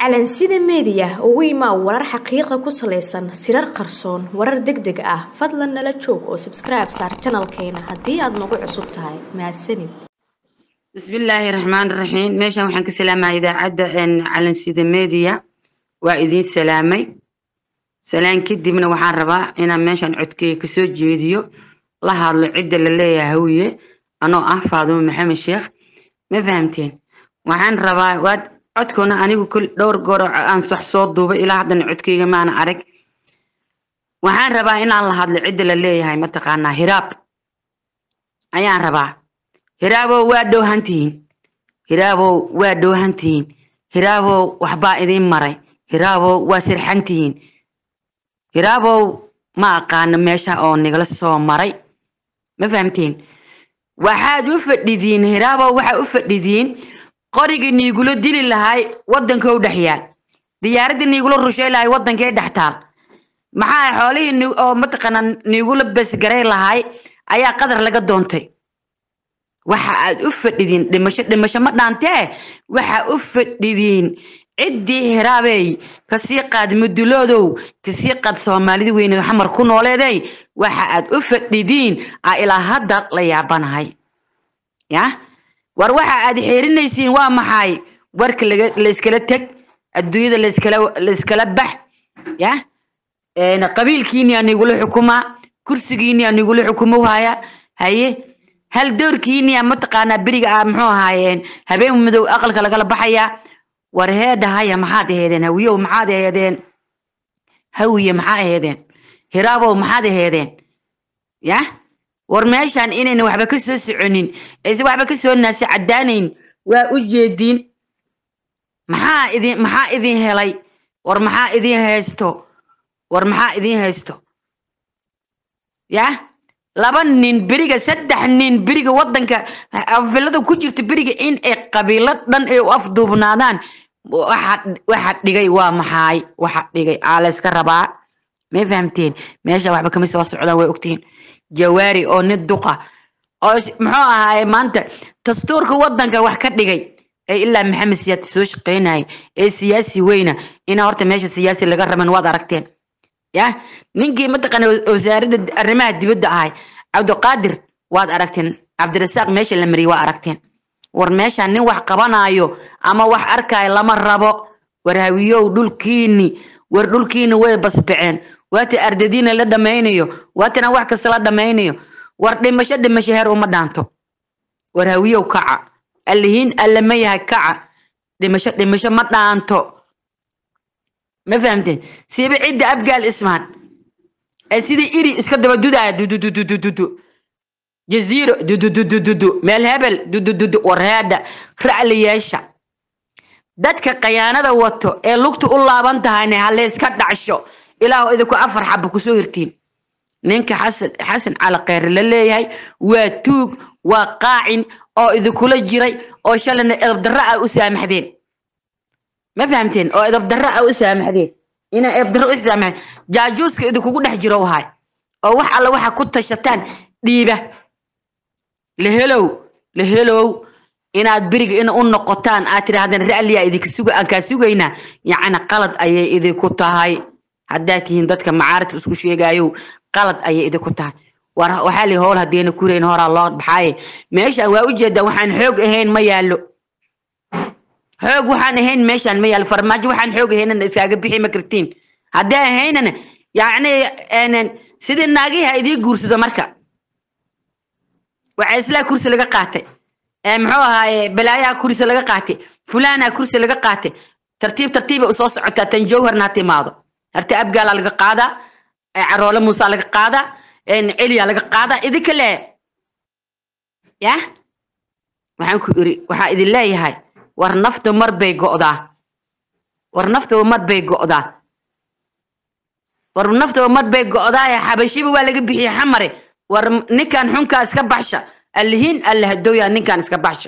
calansida meediya ugu imaa warar xaqiiqa ku salaysan sirar qarsoon warar deg deg ah fadlan nala joog oo sabskribe saar janalkeena haddii aad nagu cusub tahay mahadsanid bismillaahi raxmaan raxiim meeshan waxaan ka salaamaya idaacadda calansida media waa idiin salaamay salaan kadibna waxaan rabaa inaan meeshan codkeyga kasoo jeediyo la hadlo cidda la leeyahay hawiye anoo ah faadumo maxamed sheekh ma fahamteen waxaan rabaa waad codkuna anigu kul dhowr goor aan sax soo duubay ilaa haddana codkeyga maana arag waxaan rabaa inaan la hadlo cidda la leeyahay mataqaanaa hiraab ayaan rabaa hiraabow waa dhowhantihiin hiraabow waa dhowhantihiin hiraabow waxbaa idiin maray hiraabow waa sirxantihiin hiraabow ma aqaano meesha oo nigala soo maray ma fahamteen waxaad u fadhidiin hiraabow waxaa u fadhidiin qorigii niigula dili lahay waddankou dhex yaal diyaaraddii niigula rushay lahay waddankee dhex taal maxaa xoolihii oo mataqaana niigula besgaray lahay ayaa qadar laga doontay waxa aad u fadhidiin dhimasho dhimasho ma dhaantee waxa u fadhidiin ciddii hiraabey kasii qaad muduloodow kasii qaad soomaalida weyne xamar ku nooleeday waxa aad u fadhidiin a ilaa hadda la yaabanahay ya war waxa aad xeerinaysiin waa maxay warka layskala teg adduunyada layskala bax ya qabiilkiini anigula xukumaa kursigiini anigula xukumo haya haye hal doorkiini mataqaanaa beriga ah muxuu ahaayeen habeen madow aqalka lagala baxaya war heedha haya maxaad aheedeen hawiyow maxaad aheedeen hawiye maxaa aheedeen hiraabow maxaad aheedeen ya war meeshan inayna waxba ka soo soconin ayse waxba ka soo naasi caddaanayn waa u jeediin maxaa idin maxaa idin helay war maxaa idin haysto war maxaa idin haysto ya laba nin beriga saddex nin beriga waddanka afilada ku jirta beriga in ay qabiilo dhan ay u afduubnaadaan waxa dhigay waa maxaay waxa dhigay aa layska rabaa may fahamteen meesha waxba kama soo socdaan way ogtihiin jawaari oo nin duqa oo muxuu ahaaye maanta dastuurka waddanka wax ka dhigay ee ilaa maxamed siyaad soo shaqeynaya ee siyaasi weyna ina horta meesha siyaasi laga raban waad aragteen ya ninkii mataqaana wasaaradda arrimaha dibadda ahay cabdiqaadir waad aragteen cabdirasaaq meesha la mariyay waa aragteen war meesha nin wax qabanaayo ama wax arkaayo lama rabo war hawiyow dhulkiini war dhulkiini way basbaceen waata ardadiina la dhamaynayo waatana wax kasta la dhamaynayo war dhimasho dhimasho heer uma dhaanto war hawiyow kaca allihiin alle ma yahay kaca dhimasho dhimasho ma dhaanto ma fahamteen siiba cidda abgaal ismaan ee sidii iri iska daba dudaya dudududududu jaziiro dudududududu meel hebel dudududu warheedha ra'li yeesha dadka khayaanada wato ee lugta u laaban tahayna halayska dhacsho ilaahu idinku afar xaba kusoo hirtiin ninka xasan xasan cali kheyre la leeyahay waa tuug waa qaacin oo idinkula jiray oo shalayna edabdarro ah u saamaxdeen ma fahamteen oo edabdarro ah u saamaxdeen inaa edabdarro u saamaxdeen jaajuuska idinkugu dhex jiro wahay oo wax alla waxa ku tashataan dhiiba lahelow lahelow inaad beriga in u noqotaan aad tidhaahdeen ra'liya idinka suga aan kaa sugaynaa yacni qalad ayay idinku tahay haddaad tihiin dadka macaaridka isku sheegayow qalad ayay idinku tahay war waxaa li howl haddeena kurayn horaa loo baxaaye meeshaan waa ujeedaa waxaan xoog ahayn ma yaallo xoog waxaan ahayn meeshaan ma yaallo farmaajo waxaan xoog ahaynana iskaaga bixi ma kartiin haddii ahaynana yacni sidii naagihi ha idii guursado marka waxaa islaa kursi laga qaatay muxuu ahaaye balaayaha kursi laga qaatay fulaana kursi laga qaatay tartiib tartiiba usoo socotaa tan jawharna ha timaado harta abgaala laga qaadaa caroole muusa laga qaadaa celiya laga qaadaa idinka le ya waxaan ku iri waxaa idin leeyahay war nafta mar bay go'daa war naftaba mar bay go'daa war naftaba mar bay go'daa xabashiba waa laga bixiyey xamare war ninkan xunkaa iska baxsha allihiin alla hadowyaa ninkan iska baxsha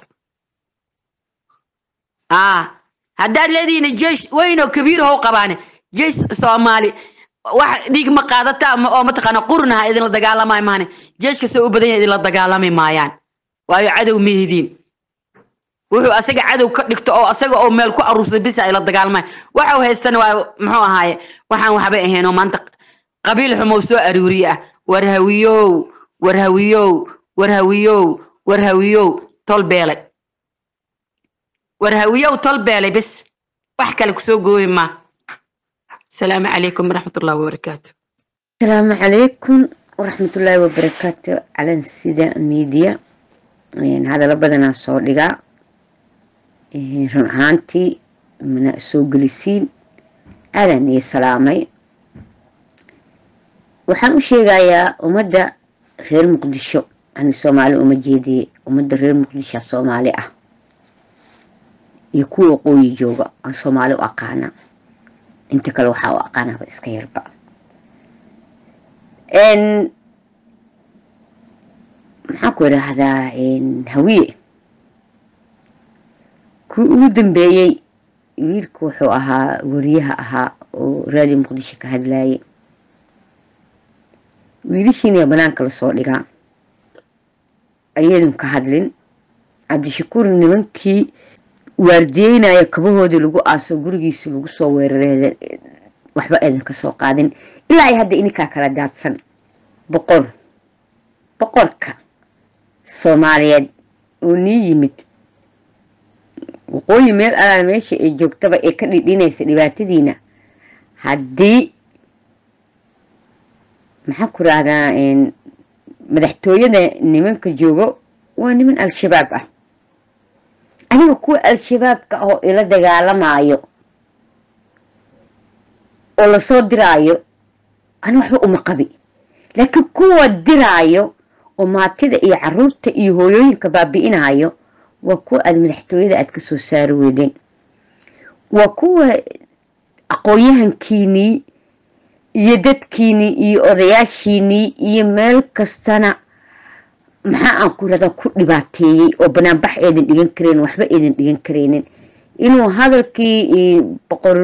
ah haddaad leedihiin jeesh weynoo kabiir how qabaane jeesh soomaali wax dhiig ma qaadata oo mataqaana qurnaha idinla dagaalamay maane jeeshka soo u badan yahay idinla dagaalami maayaan waayo cadow ma hidiin wuxuu asaga cadow ka dhigto oo asaga oo meel ku aruursay bisa ay la dagaalmay waxau haystana waa muxuu ahaaye waxaan waxba ahaynoo maanta qabiil xumow soo aruuriye ah warhawiyow warhawiyow warhawiyow warhawiyow tol beelay warhawiyow tol beelay bis wax kale kusoo gooyi maa asalaamu calaykum waraxmatullahi wabarakaatu asalaamu calaykum waraxmatullaahi wabarakaatu calan sida miidiya hadallo badanaa soo dhigaa run ahaantii mana soo gelisiin aadaan iyo salaamay waxaan u sheegayaa ummadda reer muqdisho ani soomaali uma jeediye ummadda reer muqdisho soomaali ah iyo kuwa waqooyi jooga aan soomaali u aqaana inta kale waxaa u aqaanaaba iska yarba maxaan ku idhaahdaa hawiye kuwii ugu dambeeyey wiilka wuxuu ahaa wariyaha ahaa oo raadiyo muqdisho ka hadlayay wiilashiina banaanka lasoo dhigaa ayadun ka hadlin cabdishakuur nimankii waardiyeynaya kabahoodii lagu aaso gurigiisi lagu soo weerareeda waxba eedan ka soo qaadin ilaa ay hadda ininkaa kala daadsan boqor boqorka soomaaliyeed oo nii yimid waqooyi meel alaan meesha ay joogtaba ee ka dhidhinaysa dhibaatadiina haddii maxaan ku rahdaa madaxtooyada nimanka joogo waa niman al-shabaab ah aniga kuwa al-shabaabka oo ila dagaalamaayo oo lasoo diraayo ani waxba uma qabi laakiin kuwa diraayo oo maatida iyo caruurta iyo hooyooyinka baabi'inayo waa kuwa aada madaxtooyada aada ka soo saari weydeen waa kuwa aqoon-yahankiinii iyo dadkiinii iyo odayaashiinii iyo meel kastana maxaa aan ku radaa ku dhibaateeyey oo banaanbax eedan dhigan karaynin waxba eedan dhigan karaynin inuu hadalkii boqor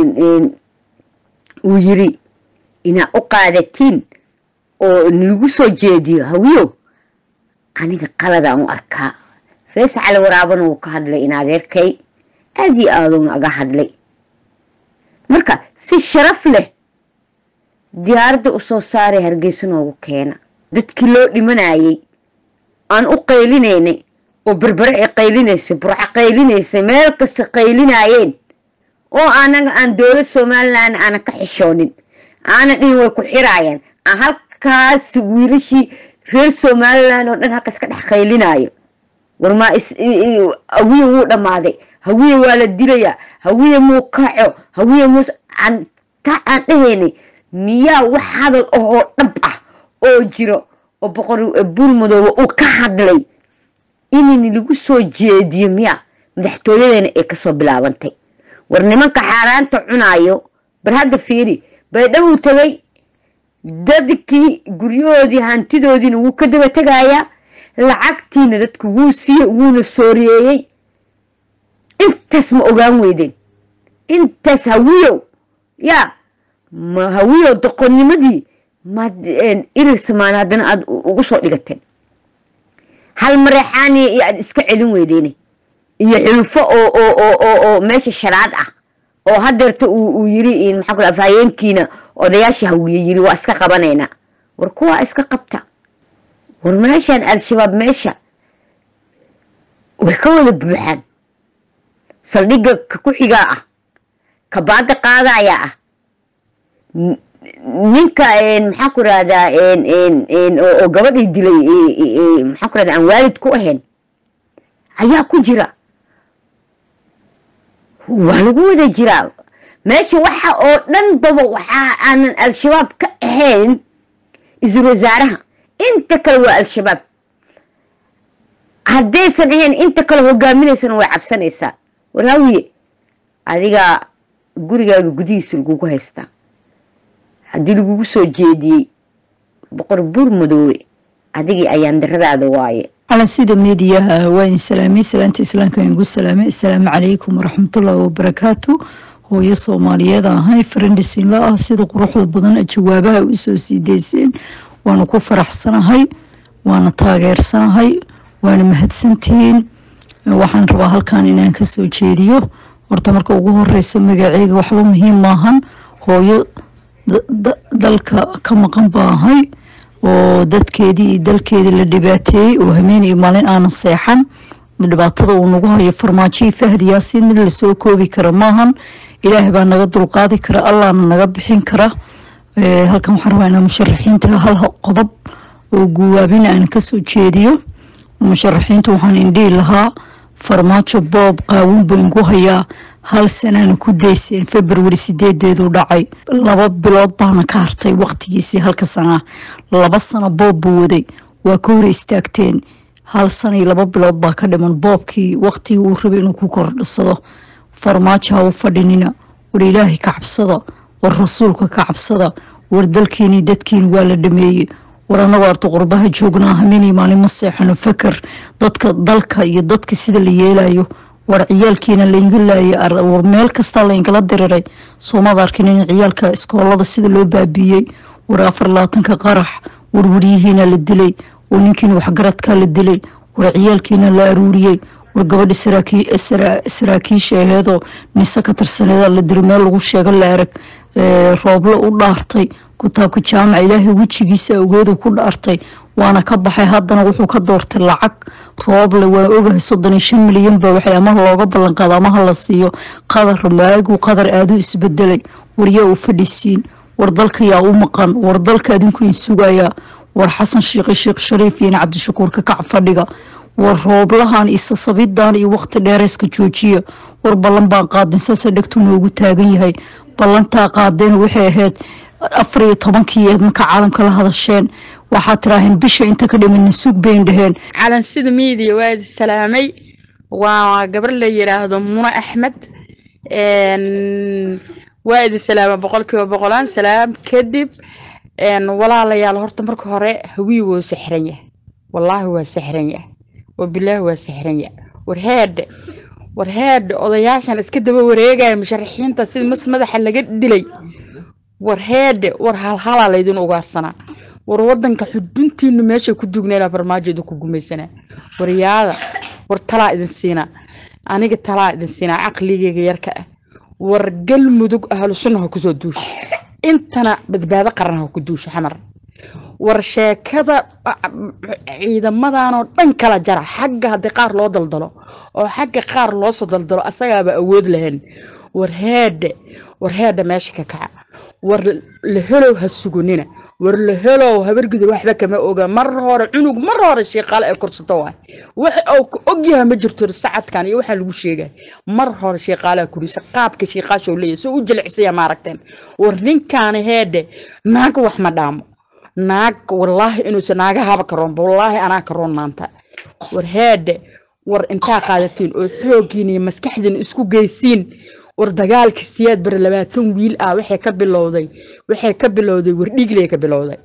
uu yiri inaa u qaadatiin oo lagu soo jeediyo hawiyo aniga qaladaan u arkaa fees cali waraabana wuu ka hadlay in adeerkay aada iyo aaduuna aga hadlay marka si sharaf leh diyaaradda u soo saaray hargeysa noogu keena dadkii loo dhimanayay aan u qaylinaynay oo berbere ay qaylinaysay burco qaylinaysay meel kasta qaylinaayeen oo anaga aan dowlad somalilan aanan ka xishoonin aana dhin way ku xiraayeen aan halkaas wiilashii reer somalilan oo dhan halkaas ka dhex qaylinaayo warmaa hawiye wuu dhammaaday hawiye waa la dilayaa hawiye muu kaco hawiye muu ta aan dhahaynay miyaa wax hadal ahoo dhab ah oo jiro oo boqor buurmadooba uu ka hadlay in lagu soo jeediyo miya madaxtooyadeena ay kasoo bilaabantay war nimanka xaaraanta cunaayo bar hadda fiiri baydhowuu tegay dadkii guryahoodii hantidoodiina wuu ka daba tegayaa lacagtiina dadku wuu siiye wuuna sooreeyey intaas ma ogaan weydeen intaas hawiyow yaa ma hawiyow doqonnimadii maad irir samaan haddana aada ugu soo dhigateen hal mareexaaniya iyo aada iska celin weydeene iyo xulfo oo oo oo oo oo meesha sharaad ah oo hadeerta uu yiri maxaa kula afhayeenkiina odayaasha hawiye yiri waa iska qabanaynaa war kuwaa iska qabta war meeshaan al-shabaab meesha way ka wada buuxaan saldhigga ka ku xigaa ah ka baada qaadaya ah ninka maxaan ku rahdaa oo gabadhii dilay maxaan ku rahda aan waalid ku ahayn ayaa ku jira waa lagu wada jiraa meesha waxa oo dhan baba waxaa aanan al-shabaab ka ahayn isal wasaaraha inta kale waa al-shabaab haddaysan ahayn inta kale hogaaminaysana way cabsanaysaa waraawiye adigaa gurigaaga gudihiisa lagugu haystaa haddii lagugu soo jeediyey boqor buur madoowe adigii ayaan daradaada waaye على سيدة ميديا وين سلامي سلامتي إسلام كان يقول سلامي السلام عليكم ورحمة الله وبركاته hooyo soomaaliyeed ahay farandhisin la ah sida quruxda badan jawaabaha u soo siideyseen waana ku faraxsanahay waana taageersanahay waana mahadsantihiin waxaan rabaa halkan inaan kasoo jeediyo horta marka ugu horeysa magaceyga waxba muhiim maahan hooyo dalka ka maqan baahay oo dadkeedii iyo dalkeedii la dhibaateeyey oo hameen iyo maalin aanan seexan dhibaatada uu nagu hayo farmaajihii fahdi yaasiin mid lasoo koobi kara maahan ilaahay baa naga dulqaadi kara allahna naga bixin kara halkan waxaan rabaa inaa musharaxiinta hal qodob oo guwaabina aan kasoo jeediyo musharaxiinta waxaan indhihi lahaa farmaajo boob qaawin buu ingu hayaa hal sanaana ku dayseen februari sideedeedu dhacay laba bilood baana ka hartay waqtigiisii halka sanaa laba sano boob buu waday waa ka hor istaagteen hal sana iyo laba bilood baa ka dhiman boobkii waqtigii uu rabay inuu ku kordhisado farmaajo ha u fadhinina war ilaahay ka cabsada war rasuulka ka cabsada war dalkiini dadkiini waa la dhameeyey war anagoo arto qurbaha joognaa hameenii maalin ma seexano fakar dadka dalka iyo dadka sida la yeelayo war ciyaalkiina laynga laayay war meel kastaa layngala diriray soomad arkin in ciyaalka iskoolada sida loo baabiiyey war afar labaatanka qarax war waryihiina la dilay war ninkiina waxgaradkaa la dilay war ciyaalkiina la aruuriyey war gabadhi saraakiisha aheedoo nise ka tirsaneeda la diri meel lagu sheego la arag rooblo u dhaartay kutaabka jaamaca ilaahay wejigiisa awgeedu ku dhaartay waana ka baxay haddana wuxuu ka doortay lacag rooble waa ogahay soddon iyo shan milyan ba waxay ama looga ballanqaado amaha la siiyo qadar maagu qadar aaduu isbedelay war yaa u fadhisiin war dalka yaa u maqan war dalka adinku in sugayaa war xasan shiikhi sheekh shariif iyo cabdishakuur kakac fadhiga war rooblahan iyo sasabidan iyo waqti dheereyska joojiya war ballan baan qaadin saasa dhegtuu noogu taagan yahay ballantaa qaadeen waxay ahayd afar iyo tobankii eed marka caalamka la hadasheen waxaad tiraaheen bisha inta ka dhiman sug bayn dhaheen calansida miidiya waa idi salaamay waa gabar la yiraahdo muna axmed waa idi salaama boqolkiiba boqolaan salaam kadib walaalayaal horta marka hore hawii wuu sixran yahay wallaahi waa sixran yahay wabilaahi waa sixran yahay war heedhe war heedhe odayaashan iska daba wareegaya musharaxiinta sida mas madaxa laga dilay war heedhe war halhalaa laydin ugaarsanaa war wadanka xuduntiinu meeshay ku dugnayna farmaajoda ku gumaysanaa war yaada war talaa idin siinaa aniga talaa idin siinaa caqligeyga yarka ah war galmudug ahlu sunna ha kusoo duusha intana badbaado qaran ha ku duusha xamar war sheekada ciidamadanoo dhan kala jara xagga haddii qaar loo daldalo oo xagga qaar loosoo daldalo asagaaba awood lahayn war heedhe war heedhe meesha ka kaca war lahelow ha sugunina war lahelow habargidur waxba kama oga mar hore cunug mar hore shiiqaale ay korsato waay wax uu ka ogyaha ma jirto sacadkan iyo waxaa lagu sheegay mar hore shiiqaalea kurisa qaabka shiiqaashow leeyahy soo u jilicsaya maaragteen war ninkaani heedhe naag wax ma dhaamo naag wallaahi inuusa naagahaba karoonba wallaahi anaa karoon maanta war heedhe war intaa qaadatiin oo xooggiin iyo maskaxdiin isku geysiin war dagaalka siyaad bare labaatan wiil ah waxay ka bilowday waxay ka bilowday wardhiigley ka bilowday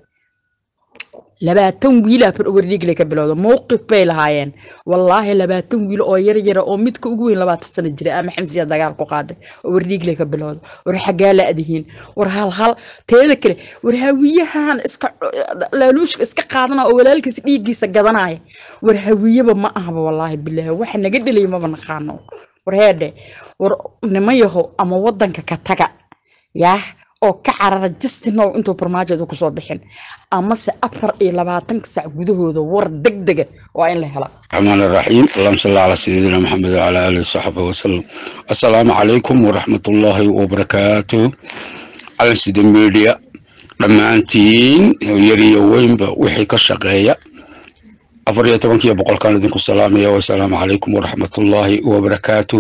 labaatan wiil ah wardhiigley ka bilowday mowqif bay lahaayeen wallaahi labaatan wiil oo yar yara oo midka ugu weyn labaatan sano jira ama xamsiya dagaal ku qaaday oo wardhiigley ka bilowday war xaggaa la adihiin war hal hal teeda kale war hawiyahan iska laaluushka iska qaadana oo walaalkiisa dhiiggiisa gadanaya war hawiyaba ma ahaba wallaahi bilaahi waxa naga dhelay maba naqaano war heedhe war niman yahow ama wadanka ka taga yaah oo ka carara justinow intuu farmaajoda kusoo bixin amase afar iyo labaatanka sac gudahooda war degdega waa in la hela الرحمن الرحيم اللهم صل على سيدنا محمد وعلى آله وصحبه وسلم السلام عليكم ورحمة الله وبركاته على سيد الميديا dhammaantiin yar iyo weynba wixii ka shaqeeya afar iyo tobankiiyo boqolkaan idinku salaamaya wasalaamu calaykum waraxmatullaahi wabarakaatu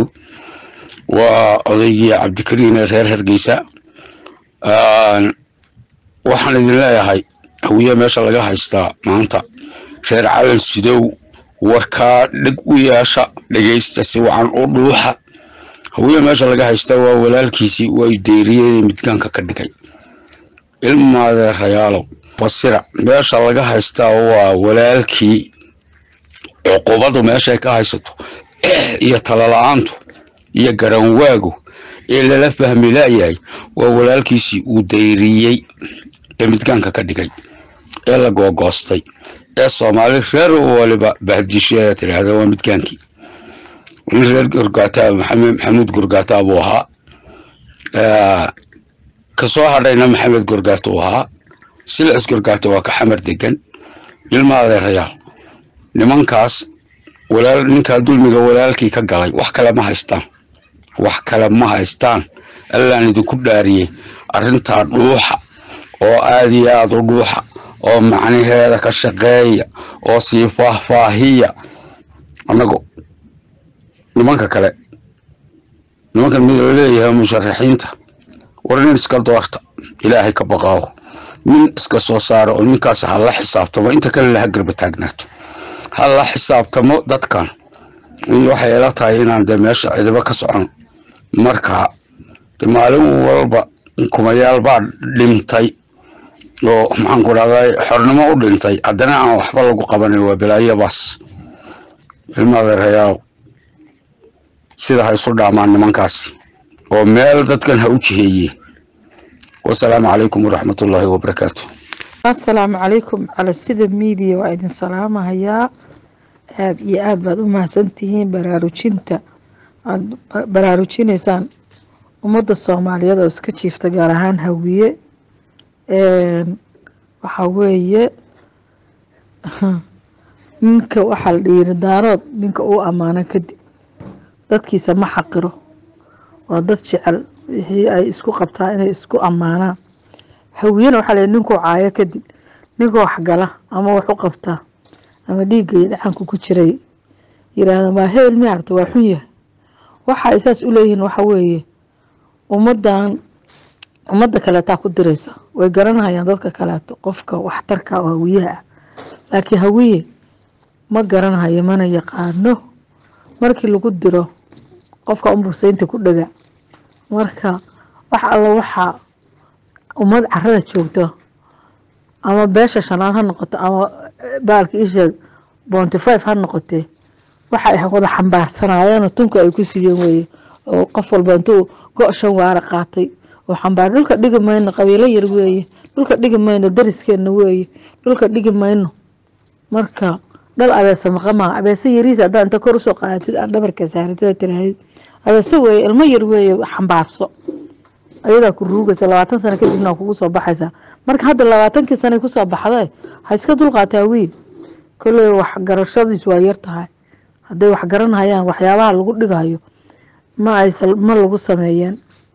waa odaygii cabdikariin ee reer hargeysa waxaan idin leeyahay hawiye meesha laga haystaa maanta reer calan sidow warkaa dheg u yeesha dhegaysta si wacan u dhuuxa hawiye meesha laga haystaa waa walaalkiisii way deeriyey midgaanka ka dhigay ilmaadee rayaalow basira meesha laga haystaa waa walaalkii cuqubadu meeshay ka haysato iyo talala-aantu iyo garanwaagu ee lala fahmi laayahay waa walaalkiisii uu dayriyey ee midgaanka ka dhigay ee la googoostay ee soomaali reer waliba bahdisho ee tidhaahda waa midgaankii nin reer gorgaataa maxamed maxamuud gorgaataa buu ahaa kasoo hadhayna maxamed gorgaata uu ahaa silas gorgaata waa ka xamar degan ilma adeerayaal nimankaas walaal ninkaa dulmiga walaalkii ka galay wax kale ma haystaan wax kale ma haystaan allaan idinku dhaariyey arrintaa dhuuxa oo aad iyo aad u dhuuxa oo macnaheeda ka shaqeeya oo sii faahfaahiya annagu nimanka kale nimankan mid la leeyahay musharaxiinta war nin iska doorta ilaahay ka baqaawo nin iska soo saara oo ninkaas ha la xisaabtamo inta kale laha garba taagnaato ha la xisaabtamo dadkan waxay ila tahay inaan dee meesha cidiba ka socon marka maalin walba kumayaal baa dhintay oo maxaan ku dhahday xornimo u dhintay haddana aan waxba lagu qabanin waa bilaayabaas ilma adeerayaal sida ha isu dhaamaan nimankaasi oo meel dadkan ha u jiheeyeen wasalaamu calaykum waraxmatullaahi wabarakaatu assalaamu calaykum cala sida miidiya waa idin salaamahayaa aada iyo aada baad u mahadsantihiin baraarujinta aada baraarujinaysaan ummadda soomaaliyeed oo iska jiifta gaar ahaan hawiye waxaa weeye ninka waxaa la dhiiri daarood ninka uu ammaano kadib dadkiisa ma xaqiro waa dad jecel wixii ay isku qabtaa inay isku ammaanaan hawiyena waxaa la ninkuu caayo kadib ninkuu waxgala ama wax u qabtaa ama dhiiggay dhacanku ku jiray yiraahda waa hebel miarta waa xun yahay waxa ay saas u leeyihiin waxa weeye ummadan ummadda kaleetaa ku diraysa way garanayaan dadka kaleeto qofka waxtarka oo hawiyaha ah laakiin hawiye ma garanayo mana yaqaano markii lagu diro qofka unbusaynta ku dhaga marka wax alla waxaa ummad carada joogto ama beesha shanaad ha noqoto ama baalka isheeg bonty five ha noqotee waxa ay wada xambaarsanaayeen tunka ay ku siiyeen weeye oo qof walba intuu go' shan waara qaatay oo xambaar dhulka dhigi mayno qabiilo yar weeye dhulka dhigi mayno dariskeena weeye dhulka dhigi mayno marka dhal abeese maqamaa abeese yariis haddaa inta kor usoo qaadatid aan dhabarka saaratida tiraahid abeese weeye ilmo yar weeye xambaarso ayadaa ku ruugaysa labaatan sano kadibna kugu soo baxaysaa marka hadda labaatankii sana kusoo baxday ha iska dulqaataa wiil kolley waxgarashadiis waa yar tahay hadday wax garanayaan waxyaabaha lagu dhigayo ma aysa ma lagu sameeyeen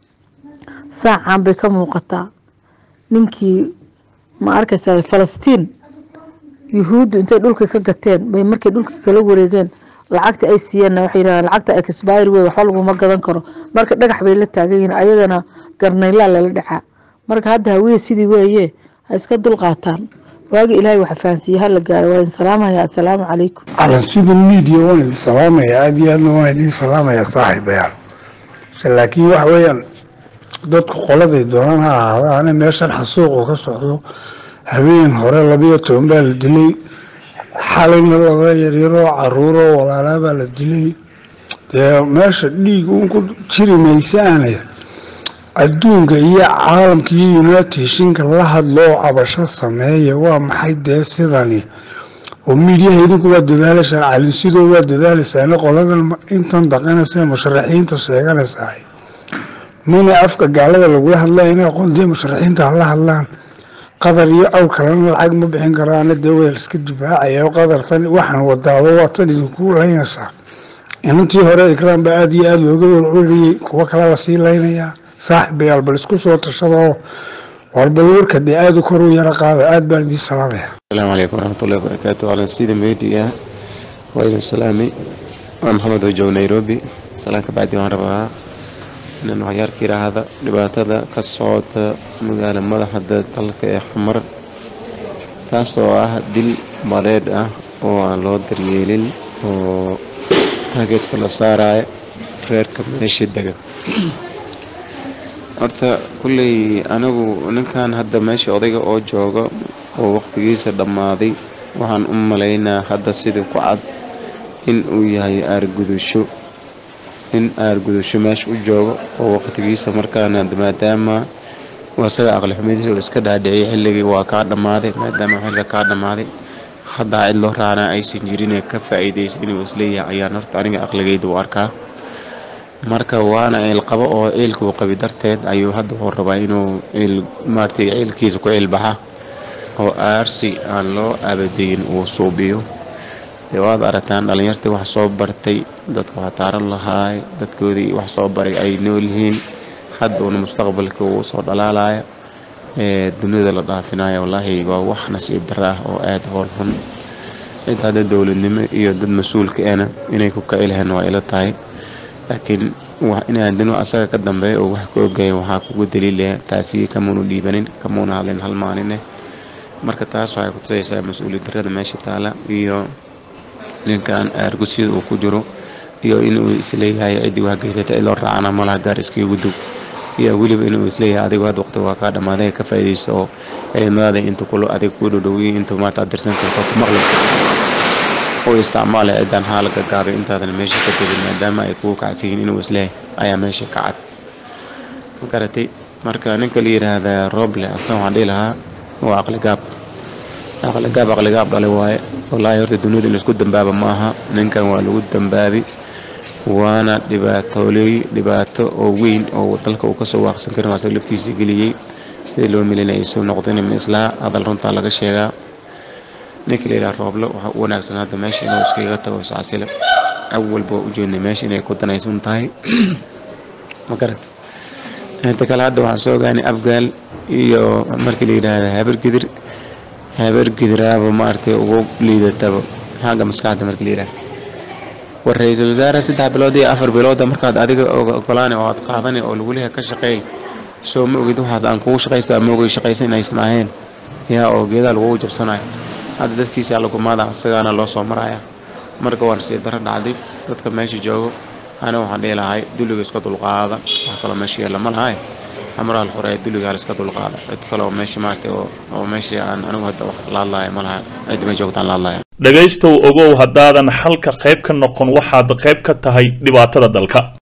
saacan bay ka muuqataa ninkii ma arkaysaa falastiin yuhuuddu intay dhulka ka gateen bay markay dhulka kala wareegeen lacagta ay siiyeenna waxay yidhahdeen lacagta expiry wey waxba laguma gadan karo marka dhagax bay la taagan yihiin ayagana garnaylaa lala dhacaa marka hadda hawiye sidii weeye ha iska dulqaataan waagi ilaahay waxa fahansiiye hala gaaro waa idin salaamaya assalaamu calaykum calansida miidiya waan idin salaamaya aada iyo aadna waan idin salaamaya saaxiibayaal laakiin waxa weeyaan dadku qoladay doonaan ha ahaadaane meeshan xasuuqu ka socdo habeen hore labiyo toban baa la dilay xalayna laba yaryaroo caruuroo walaalaa baa la dilay dee meesha dhiig uun ku jiri maysaane adduunka iyo caalamka iyo unitedhinka la hadloo cabasho sameeya waa maxay dee sidani oo miidyaha idinku waa dadaalaysaan calinsidoo waa dadaalaysaane qoladan intan daqanaysa musharaxiinta sheeganaysaa mina afka gaalada lagula hadlaya inay aqoondee musharaxiinta hala hadlaan qadar iyo awr kalena lacag ma bixin karaana dee waa iska difaacaya qadar tan waxaan wadaaba waa tan idinku laynaysaa inantii hore ikraan baa aada iyo aada looga walculiyey kuwo kale lasii laynayaa saaxibayaal bal isku soo tashadoo warbal warka dee aada u kor u yaro qaada aada baan idiin salaamaya asalaamu calaykum waraxmatullahi wabarakaatu calansida media waa idin salaamay waa maxamed ojow nairobi salaan ka bacdi waan rabaa inaan waxyaarka yidhaahda dhibaatada ka socota magaala madaxda dalka ee xamar taas oo ah dil maleedh ah oo aan loo daryeelin oo taageedka la saaraya reerka meesha dega horta kulley anigu ninkan hadda meesha odayga oo jooga oo waqtigiisa dhammaaday waxaan u malaynaa hadda sidii ku cad in uu yahay aargudusho in aargudusho meesha u joogo oo waqtigiisa markaana maadaama isaga aqli xumadiisa uu iska dhaadhiciyay xilligii waa kaa dhammaaday maadaama xilliga kaa dhammaaday haddaa cid loo raacna aysan jirin ka faa'iidaysa inuu isleeyahay ayaan horta aniga aqligayda u arkaa marka waana ciil qabo oo ciilka uu qabi darteed ayuu hadda wuxuu rabaa inuu ciil maaragtay ciilkiisa ku ciilbaxa oo aarsi aan loo abadeyin uu suubiyo dee waad aragtaan dhalinyartii wax soo bartay dadka wax taaran lahaay dadkoodii wax soo baray ay nool yihiin hadda uuna mustaqbalka uu soo dhalaalaya ee dunida la dhaafinaya wallaahi waa wax nasiib darra ah oo aada hool xun cid hadda dowladnimo iyo dad mas-uulka ahna inay ku kaci lahayn waa ila tahay laakiin inaan dino asaga ka dambeeya oo wax ka ogaaya waxaa kugu daliilaya taasi kamuunu dhiibanin kamuuna hadlin hal maaline marka taas waxay ku tusaysaa mas-uuliyad darrada meesha taala iyo ninkan aargusyada uu ku jiro iyo inuu isleeyahay ciddii wax geysata cid loo raacana malaha gaar iskagu dug iyo weliba inuu isleeyahay adigu had waqti waa kaa dhammaaday ka faa'iidayso oo ciidamadaada inta kulo adig kuu dhowdhowiyay inta maarta aad dirsan karto ku maqli oo isticmaalaya ciddaan xaalaga gaabay intaadan meesha ka tegin maadaama ay kugu kacsiyiin inuu isleeyahay ayaa meesha ka cad ma garatay marka ninka la yidhaahdaa roble aftan waxaan dhihi lahaa waa aqligaab aqligaab aqligaab dhalay waaye wallaahi horta duniyada in laisku dambaaba ma aha ninkan waa lagu dambaabi waana dhibaatooley dhibaato oo weyn oo dalka uu kasoo waaqsan karin waa asaga laftiisa geliyey sidii loo melinayay soo noqdeen ma islaa hadal runtaa laga sheegaa ninka la yidhaha rooble waxaa u wanaagsan hadda meesha inuu iskaga tago iscasile awalba u jeednay meesha inay ku danaysan tahay ma garat inta kale hadda waxaan soo ogaanay afgaal iyo markii la yidhaahda habar gidir habar gidiraaba maaragtay ugu liidataba xagga maskaxda markii la yidhaahda war ra-iisul wasaare saddex bilood iyo afar bilooda markaad adiga ogolaani oo aad qaadani oo lagu leeyahay ka shaqeey soo ma ogid waxaas aan kugu shaqaysto ama ogay shaqaysan inaysan ahayn yaa oo geedaa lagugu jabsanayo hadda dadkiisa lagumaada isagaana loo soo maraya marka waan sii daro dhacday dadka meesha joogo ana waxaan dhihi lahay dulliga iska dulqaada wax kaloo meesha yeella ma lahay amraal hore dulliga hal iska dulqaada cid kale oo meesha maaragtay oo meesha aan anigu hadda wax la hadlaya ma laha cid ma joogtaan la hadlaya dhegaystow ogow haddaadan xalka qayb ka noqon waxaad qayb ka tahay dhibaatada dalka